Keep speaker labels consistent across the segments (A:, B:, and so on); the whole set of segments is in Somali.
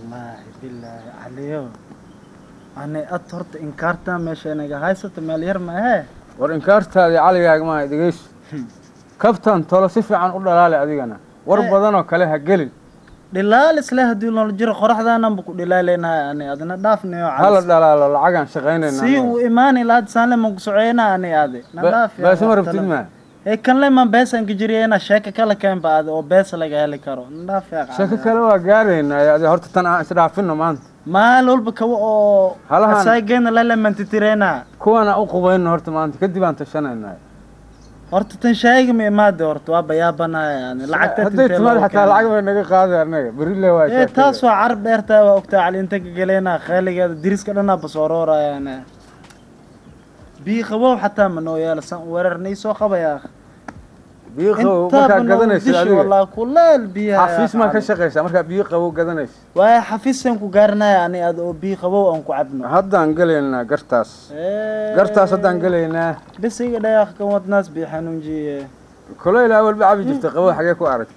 A: wallaahi bilaahi caliyo ani ad horta inkaartaa meesha inaga haysato meel yar ma ahee
B: war inkaartaadii caligaaga maaha dhegeyso kabtan tolo si fiican u dhalaali adigana war
A: Eh.
B: badanoo kale ha gelin
A: dhilaal isle haddii noola jiro qoraxdaananba ku dhilaaleynahay ani adina dhaafnayo
B: hala dhalaalo lacagaan shaqaynayna
A: si uu imaani lahaad saanle man ku socoyna ani adi na dhaaf yaa
B: baasima
A: wax
B: rabtid
A: tala-
B: maa
A: ee kanle man beesan ka jiriyena sheeka kala keenba adi oo bees laga heli karo na dhaaf yaa
B: shako kale waa gaaraynaa adi horta tan aan isdhaafino maanta
A: maal walba kawa oo
B: Halahan-
A: asaageena lalamantitirena
B: kuwana u qubayno horta maanta kadib aan tashanaynaa
A: horta tan shaayiga ma imaade horta waa bayaabanaya yani lacagta
B: hadday timaad xataa lacag bay naga qaaday anaga berile waa
A: ee taas waa carab dheertaa waa ogtaa cali inta ka gelena khayligeeda diriska dhanaa basooroorayaan bii qabow xataa ma noo yeela san weerarnay soo qabaya
B: biyo qabow markaa gadanaysid adiga
A: walaa kuleel biyaha
B: xafiis maa ka shaqaysaa markaa biyo qabow gadanaysa
A: waaya xafiisaan ku gaarinaya ani ad oo bii qabow aan ku cabno
B: haddaan gelaynaa gartaas
A: Ee,
B: gartaas haddaan gelaynaa
A: bes iga dhayaaq kan wadnaas bii xanuunjiye
B: kulayl awalba cabi jirta qabow xagee ku arag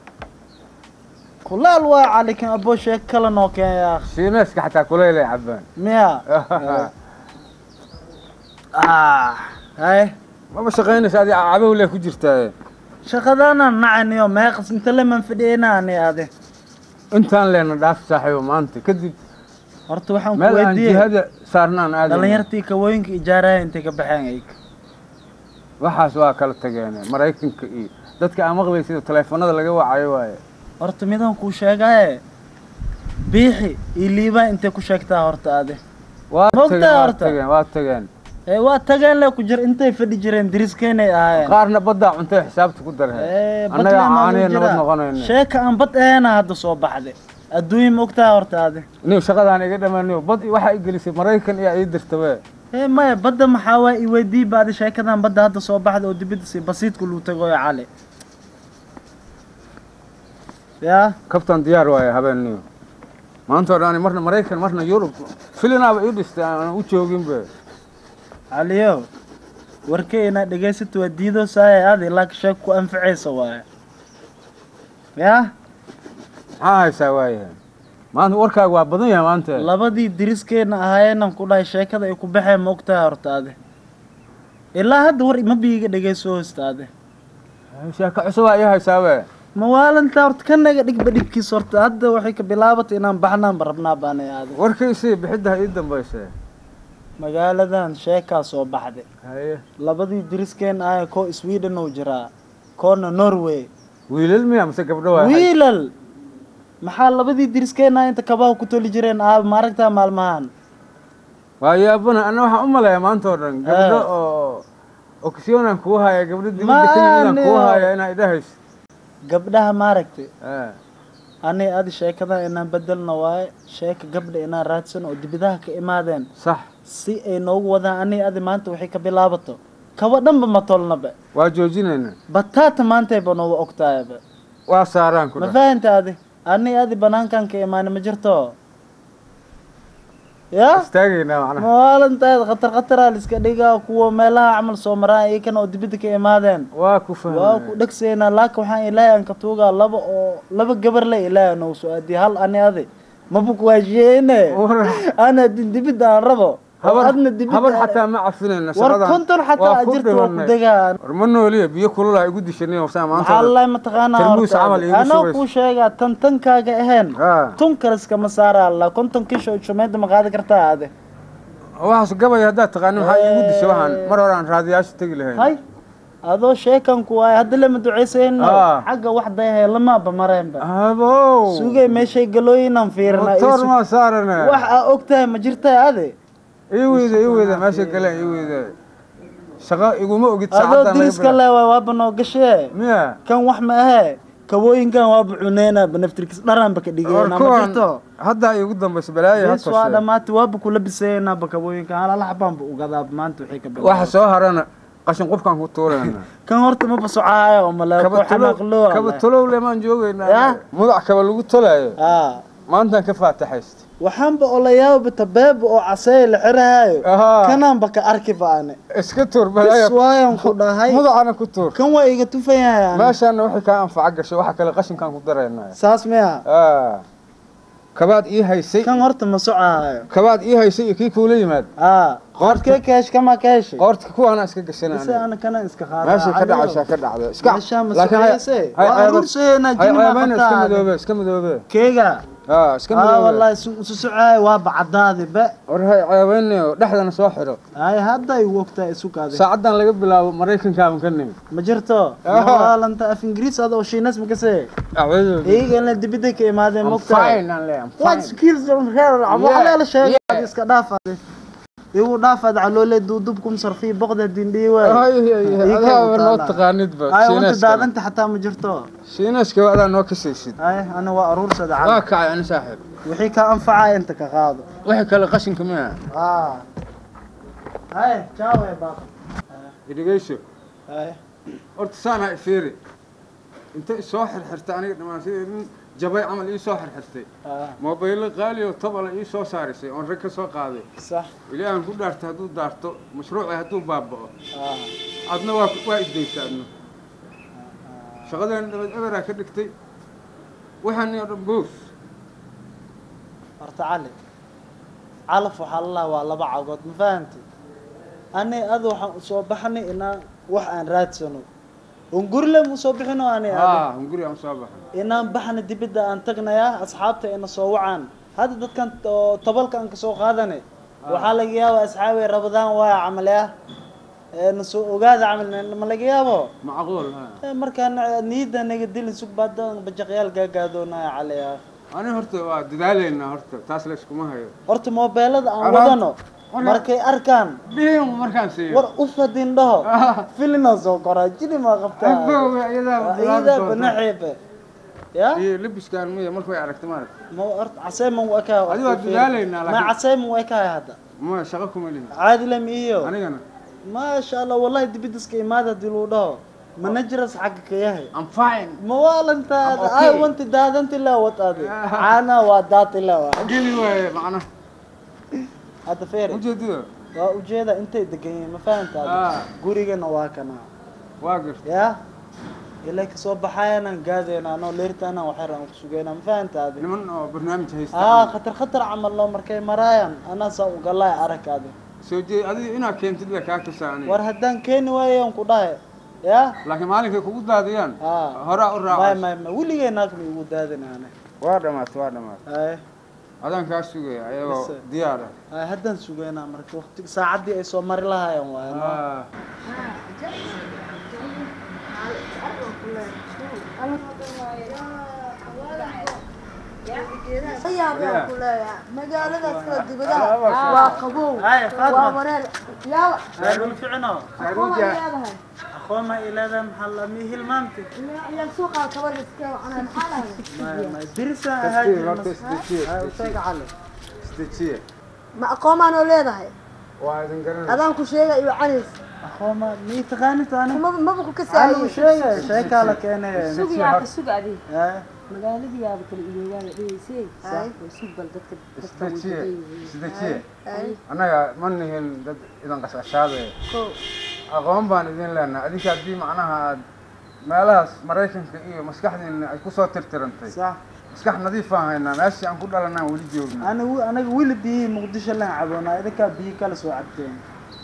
A: kuleel waa cali kan aboo sheeg kala noo keenaya
B: shiineeska xataa kulaylay cabaan
A: miya ah hay
B: maba shaqaynaysa adi cabow lee ku jirtaa
A: shaqadaana nacaniyo meeqas inta leman fadhiyena ani ade
B: intaan leena dhaaf saaxiibo maanta kadib
A: horta waxaan ku
B: meel aan
A: weydiiyey
B: jihada saarnaan aadayna
A: dhalinyartii kawooyinka ijaaraya intay ka baxeen ayg
B: waxaas waa kala tageen maraykanka iyo dadka aan maqlay sida taleefanada laga wacayo waaye
A: horta midaan kuu sheegaye biixi iyo liibaan intay ku sheegtaa horta ade
B: waa
A: Moogtaa
B: tageen waa
A: horta?
B: tageen waa tageen
A: ee waa tageen le ku jir intay fadhi jireen diriskeenay ahaayeen
B: qaarna baddaa cuntay xisaabta ku darheen
A: Ee, bad
B: annaga
A: lemaa
B: caaniya
A: lagu
B: nabad
A: jiraa.
B: noqonayna
A: sheeka aan bad aheena hadda soo baxday adduunya ma ogtaha horta ade
B: niw shaqadaan iga dhammaaniyo bad waxaa i gelisay maraykan iyo ii dirtabe
A: ee maya badda maxaa waa i weydii baadi sheekadan badda hadda soo baxda oo dibadda si basiidka luu tagoyo cali yaa
B: kabtan diyaar waaye habeenniyo maanta oo dhan marna maraykan marna yurub filinaaba ii dhistay aan u jooginbe
A: caliyo warkay inaad dhegaysato waa diidoo saaya aad ilaa ka sheeg ku anficaysa waaye yaa
B: maxaa haysaa waayahay maanta warkaaga waa badan yahay maanta
A: labadii diriskeena ahaayeenan ku dhahay sheekada ay ku baxeen ma ogtahay horta ade ilaa hadda war ima biiga dhegayso hosta ade
B: sheeko cusubaa ii haysaabe
A: mawaalinta horta ka naga dhigba dhibkiis horta hadda waxay ka bilaabatay inaan baxnaanba rabnaa baanay aade
B: warkaysii bixidda ha ii dambayse
A: magaaladan sheekaa soo baxday
B: haye
A: labadii diriskeena ahay koo sweden uu jiraa koona norway
B: wiilal miya mise gabdho waa
A: wiilal maxaa labadii diriskeena inta kabaha ku toli jireen aaba ma aragtaa maalmahan
B: waa yaabana ana waxaan u maleeyaa maanta oo dhan gabdho
A: Ah.
B: oo oksiyoonan kuu haya gabdho dibadda ka yimidaan kuu
A: Maaniyo.
B: haya inaa idhahayso
A: gabdhaha maaragtay
B: Eh,
A: ani adi sheekadan inaan bedelno waaye sheeka gabdha inaan raadsan oo dibidaha ka imaadeen
B: sax
A: si ay noogu wadaan ani adi maanta waxay ka bilaabato kaba dhanba ma tolnaba
B: waa joojinaynaa
A: bataata maantayba nooga ogtahayba
B: waa saaraan ku
A: ma
B: dhah
A: fahanta adi ani adi banaankan ka imaani ma jirto ya
B: istaagaynaa macnaha
A: maalintaada khatar khataraa liska dhigaa kuwa meelaha camal soo maraan iyakana oo dibadda ka imaadeen
B: waa ku
A: waa
B: fahmay
A: ku dhegsaynaa laakin waxaan ilaahay aan ka tuugaa laba oo laba gabar le ilaahay noogu soo aadiye hal ani adi maba kuwaashiyeene
B: War-
A: ana din dibidda aan rabo oo
B: habar
A: adna dibidda
B: habar xataa ma cafinayna
A: war
B: shaqadan
A: konton xataa
B: waa ku
A: ajirta waa ku
B: dhimanay.
A: degaa
B: war ma nooliya biyo kululaa igu dishanay saa maanta
A: maxaa lalahay mataqaanaa
B: Tarmuus
A: horta
B: camal
A: adi.
B: iigu
A: anoo
B: shubaysa.
A: kuu sheegaa tan tankaaga ahayn
B: Ah.
A: tun kale iskama saara alla konton kisho shumeeda ma qaadi kartaa ade
B: waxaas gabay haddaad taqaani maxaa igu dishay waxaan mar hore aan raadiyaasha tegi lahayn
A: hay adoo sheekanku waaye hadda lama ducaysayno
B: Ah.
A: xagga wax dayahay lamaaba mareenba
B: abow
A: sugay meeshay galooyinaan fiirnaa
B: motor
A: isu-
B: maa saarane
A: wax aa ogtahay ma jirtaa ade
B: ii weyda ii weyda meesha galeen ii weyda shaqo iguma ogid
A: adoo
B: saacaddan
A: diriska
B: laga
A: le waay waaba noo gashee
B: miya
A: kan wax ma ahee kabooyinkan waaba cuneynaaba naftirkiis dharaanba ka
B: war
A: dhigayna ma
B: kuwan
A: jirto
B: haddaa iigu dambaysa balaayo ha
A: bis waa
B: tashe
A: dhammaatay waaba kula bisaynaaba kabooyinkan halala xabaanba ugadaa maanta waxay ka
B: waxa
A: bilaabay
B: soo harana qashin qubkaan ku tuurayna
A: kan horta maba socaayo oo maleeko
B: kaba
A: xanaaqloo
B: tulow kaba tulow lemaan
A: Ya.
B: joogaynaa mudac kaba lagu tolaayo
A: aa
B: maantaan ka faataxaysta
A: waxaanba olayaaba tabeeba oo caseey la xirahaayo
B: Ahaa.
A: kanaanba ka arki baane
B: iska tuur
A: bis
B: balaayo
A: waayan ku dhahay
B: mudacana ku tuur
A: kan waa iga tufayaan
B: meeshaana waxay kaa anfaca gashay waxa kale qashinkaan ku daraynaa
A: saas miya
B: Ah. kabaad ii haysay
A: kan horta ma socahayo
B: kabaad ii haysay iyo kii kuula yimaad
A: aa qoortkee ka hesh kamaa ka heshay
B: qoorta kuwaana iska
A: bise
B: gashanaa
A: ana kana iska qaada
B: meeshay ka dhacaysaa ka dhacda iska
A: meeshaa ma
B: laakiin hay-
A: socayse
B: hay
A: waa
B: ceeban-
A: aruurseena
B: hay
A: jini maa
B: ceebayna iska
A: qabtaa
B: midoobe iska midoobe
A: keega
B: aa iska
A: aa
B: midoobe
A: wallahi su su socahay waa bacadaadi be
B: war hay ceebaynayo dhexdana soo xidho
A: ay hadda ay wogtaa isu kaadi
B: saacaddan laga bilaabo maraykankaaban ka nimid
A: ma jirto
B: Ah.
A: mawaalanta af ingiriis ada oo shiinas ma kase
B: acuudu
A: iyaga in la dibida ka imaadeen
B: I'm
A: mogtahay
B: fine aan leeyahay I'm
A: What
B: fine.
A: skills on her?
B: Yeah,
A: Waxaa la sheegay
B: yeah.
A: iska dhaafaade. Igu dhaafaad caloole duudubkum sarfi boqda dindhii waay.
B: Ay, ay, ay,
A: Ii
B: adaa
A: keen
B: ba noo
A: utaala.
B: taqaanidba
A: Ay wanta
B: shiinaaska
A: daadanta xataa ma jirto.
B: shiinaaska adaa noo kasaysid
A: Ay ana waa aruursada
B: waa
A: cali.
B: kacay ani saaxiib
A: Wixii ka anfacay inta ka qaado.
B: wixii kale qashinka miya
A: Ah. Ay, ciao eh baba.
B: idhigayso
A: Ay.
B: horta saan ha ifiiri inta isoo xirxirtay aniga dhammaan sidii nin jabay camal ii soo xirxirtay
A: Ah,
B: moobaylo qaali oo tabala ii soo saarisay oon rag ka soo qaaday
A: sax.
B: ilaahan ku dhaartay hadduu daarto mashruuci hadduu baaba'o
A: Ah.
B: adna waa waa isdaysa adna shaqadeena dhabad eberaa ka dhigtay waxaan oo dhan boos
A: Horta cali. Calaf waxaa la waa laba cagood ma fahantay? Ani adu waxaan u soo baxnay inaan wax aan raadsano. Ungurle mu soo bixino ani adi.
B: haa hunguri aan soo baxay
A: inaan baxna dibadda aan tagnayaa asxaabta ina soo wacaan hadda dadkan oo tobalka aan kasoo qaadanay waxaa laga yaabaa asxaabi rabadaan waaya camalya na soo ogaada camal ma laga yaabo
B: macquul ha
A: Eh, markaan niyadda naga dilin sugbaada bajaqyaal gaagaadoonaya caliya
B: ani horta waa dadaalaynaa horta taas la iskuma hayo
A: horta moobeelada aan
B: Alaab-
A: wadano
B: Wala-
A: markay arkaan
B: dhihin markaan siiyo
A: war u fadin dhaho
B: Ah.
A: filina soo koraa jini maa qabtaa
B: Abow, iyadaa bilaabi
A: iida
B: doonta.
A: banaxiibe ya
B: iyo labiskaan miya markay aragta maarag
A: ma horta casee ma u ekahay
B: Adigo waa dadaalaynaa,
A: ma
B: laakiin-
A: casee ma u ekahay hadda
B: ma shaqo kuma lihin
A: caadi lam iyo
B: anigana
A: maasha allah wallahi dibidiska imaada hadii lagu dhaho manageras xagga ka yahay
B: I'm fine
A: ma waalantaada
B: I'm okay.
A: ay wanti daadanti la wataade caana waa daati la waa
B: geli waaye macnaha
A: hadda feere
B: ujeedada
A: waa ujeeda intay degan yihiin ma fahantaada
B: Ah.
A: gurigana waa kana
B: waa garta
A: ya ilaa kasoo baxayanaan gaadayna anoo leertaana waxyar aan kusugeynaa ma fahantaada
B: niman oo barnaamij haysta
A: aa khatar khatar camal loo markay maraayan anaa saa ugalay arakaada
B: soo jeed adiga inaad keentid le kaa kasaa aniga
A: war haddaan keeni waayan ku dhahay ya
B: laakiin maalinkay kugu daadiyaan
A: Ah.
B: horaa u
A: may
B: raaca
A: may may weligay naagma igu daadinaane
B: waa dhamaat waa dhamaat
A: ay
B: adaan kaa sugaya ayagoo
A: Bise.
B: diyaar ah
A: ay haddaan sugeynaa marka waqti saacaddii ay soo mari lahaayeen waaye no?
B: Ah.
C: sayaabaa ku leeyahay magaaladaas kala
B: Ah,
C: dibadaha
B: waa-
C: waa qabow
A: Ay, Fatima.
C: waa wareer yaaba
A: ay dhul ficno
C: aqoon ay leedahay
A: aqoon ma ilaada maxaa la mi hilmaamti
C: iyaa suuqa kabar iska wacnaa maxaa lahayd
A: may may dirisa
B: Tasdiiq,
A: ahaajir
B: horta isdejiye,
A: ay u
B: isdejiye.
A: sheega cali
B: isdejiye
C: ma aqoomaanoo leedahay
B: waa idin garanaysa
C: adaan ku sheega iyo canays
A: aqoon ma mi taqaanid ani
C: maba maba ku
A: cali u
C: kasaayey
A: sheega sheekaa la keenay
D: sug yaa sug adi
A: ay
D: magaaladii yaaba kala iloogaa la dhigaysay
C: Ay.
D: oo sug bal dadka dadka way
B: isdejiye
D: badan yihiin
B: isdejiye
C: ay
B: annaga ma nihin dad idan qasqashaadaya
C: ko
B: aqoon baan idin leenahay adinka haddii macnaha aad meelahaas maraykanka iyo maskaxdiina ay kusoo tirtirantay
A: sax
B: maskax nadiif aan haynaa meeshii aan ku dhalanaan weli joogna
A: ani wi- anaga wili biyihii muqdisho laan caboonaa idinkaa biyi kala soo cabteen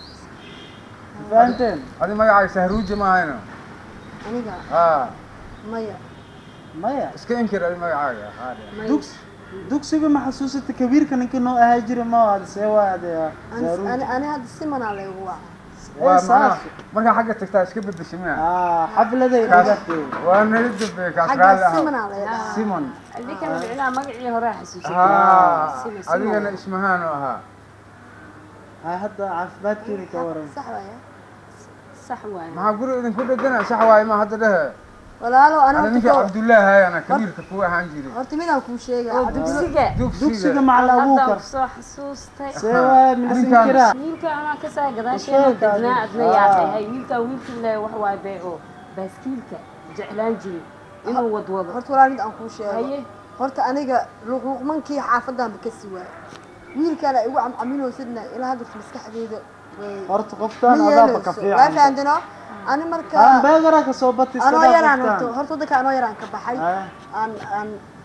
A: fahanteen
B: adi magacaaga sahruuji ma ahayno
C: aniga
B: haa
C: maya
A: maya
B: iska inkir adi magacaaga haa dhe.
C: maya
A: dugs dugsiga ma xasuusata kabiirka ninkii noo ahaa jira ma aad see waa adeeya
C: Ani- ani ani hadda simanaa laygu waca
B: waa macnaha markaa xagga tagtaa iska bedesha miya
A: ah xafladay
B: kaas
A: dhigatay
B: waa naga dambeeye kaas raalli
C: xagga
B: ah
C: simanaa layidhahaa
B: simon
D: adinkan micnaha magacii hore xasuusatay
B: haa
D: Simon, Simon.
B: adigana ismahaan u ahaa
A: ah hadda caafimaadkeeni ka waran
C: sax waaya
D: sax waaye
B: maxaa guri idinku dhegana sax waaye ma hadda dhehe
C: walaalo ana
B: ana ninkii
C: horta ko-
B: cabdullaahi hayana kabiirka kuwa ahaan jiray
C: horta midaan kuu sheega
D: oo dugsiga
A: dugsiga macal
D: hadda
A: abuukar
D: soo xasuustay
A: see waa milisan
B: Ninkaan-
A: kiraa
D: wiilka anaa kasaa gadaasheena
A: Sheeg,
D: degnaa
A: adi.
D: adna
A: Ah.
D: yaaqahay wiilkaa wiilkii le wax waaye bee oo baaskiilka jeclaan jiray inuu wadwado
C: horta walaal mid aan kuu sheego
D: haye
C: horta aniga luqluqmankii xaafadanba ka siwaa wiilkaana igu camcaminoosidna ilaa hadda maskaxdeyda way
A: horta qoftaan
C: ma
A: adaaba ka
C: yeelayso waa
A: fiican
C: fahandino ani marka
A: aan beegara ka soo bati iska
C: anoo
A: dhaaf
C: yaraan
A: qoftaan.
C: horta horta wadanka anoo yaraan ka baxay
A: Ah,
C: aan aan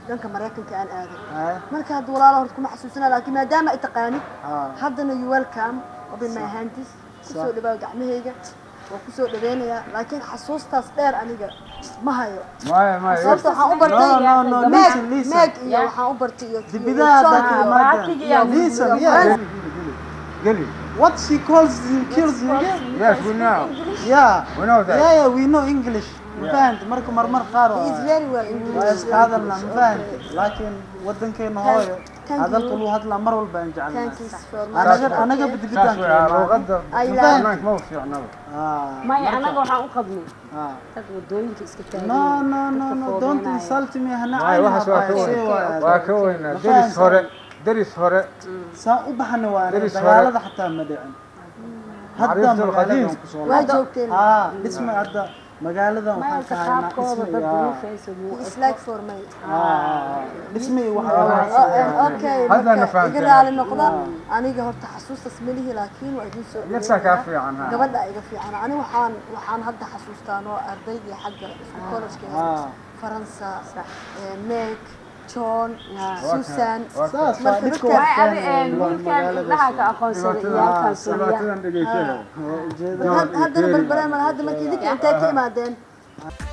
C: dhanka maraykanka aan aaday
A: Haya.
C: marka hadda walaalo horta kuma xasuusina laakiin maadaama ay taqaanid
A: Ah.
C: haddana you welcome open my hands kusoo dhawaa gacmahayga waa kusoo dhaweynayaa laakiin xasuustaas dheer aniga ma hayo
B: maya maya
C: sababta waxaan u
A: No,
C: bartay
A: no, no,
C: meeg
A: listen, listen.
C: meeg iyo waxaan u bartay iyo
A: Dibidaha
C: iyo
A: dadka
C: iyo-
A: imaadeen.
D: Baatiga iyo-
A: Listen,
C: iyo
A: yeah.
C: friends.
B: geli
A: What she calls you kills you again?
B: yes we know
A: Yeah.
B: we know that
A: Yeah, yeah, we know English. Ma fahanti marka marmar qaar
C: He is
A: waa
C: very well English.
A: waa iska hadalna ma fahanti laakiin wadankeena hooyo
C: thank
A: hadalka
C: you.
A: lagu hadlaa mar walba aan
C: Thank
A: jecelnahay
C: you for my
A: anaga anaga
B: saas
A: bidigidaanka
B: wey luuqadda
C: I
A: Ma
C: love-
A: fahanti?
B: banaanka ma fiicnaba
D: maya anaga waxaan u qabnay
A: Ah.
D: dad wadooyinka iska taagan
A: No, no, no, no, don't insult me. Hana
B: maya waxaas waa ka weyn waa ka weynaa deris hore deris hore
A: saan u baxana waa aniga
B: Deris hore.
A: dagaalada xataa ma dhicin hadda
B: Macrifatu
A: magaaladan
B: alqadiim.
A: kusoo
C: waa joogteen
A: haa dhisma hadda magaaladan waxaan
D: mayalka
A: ka haynaa
D: qaabkooda
A: dhisma
D: dad
A: iyo
D: duruufaysa muu
C: It's like for me.
A: dhisma iyo
C: Oh,
A: waxyaalahaas
C: and okay
B: Haddana
C: marka
B: fahamtay.
C: iga raali noqda aniga horta xasuustaas malihi laakiin waa idin soo
B: yarsaa kaa
C: dhaweynayaa.
B: fiican ha
C: gabadha iga fiican ani waxaan waxaan hadda xasuustaa noo ardaydii xagga isku college
A: Ah.
C: faransa eh, meg john
D: Ah.
C: susan
A: saas waa
C: Marka
A: dhibka
C: dadka-
D: Waay adi
A: waxkeenay
D: wiilkan indhaha ka aqoonsaday iyo halkan suuriya
B: dhibaatadan dhegeysanaya
A: waa ujeeda
C: haddana barbaraan mal hadda markii idinka intee ka imaadeen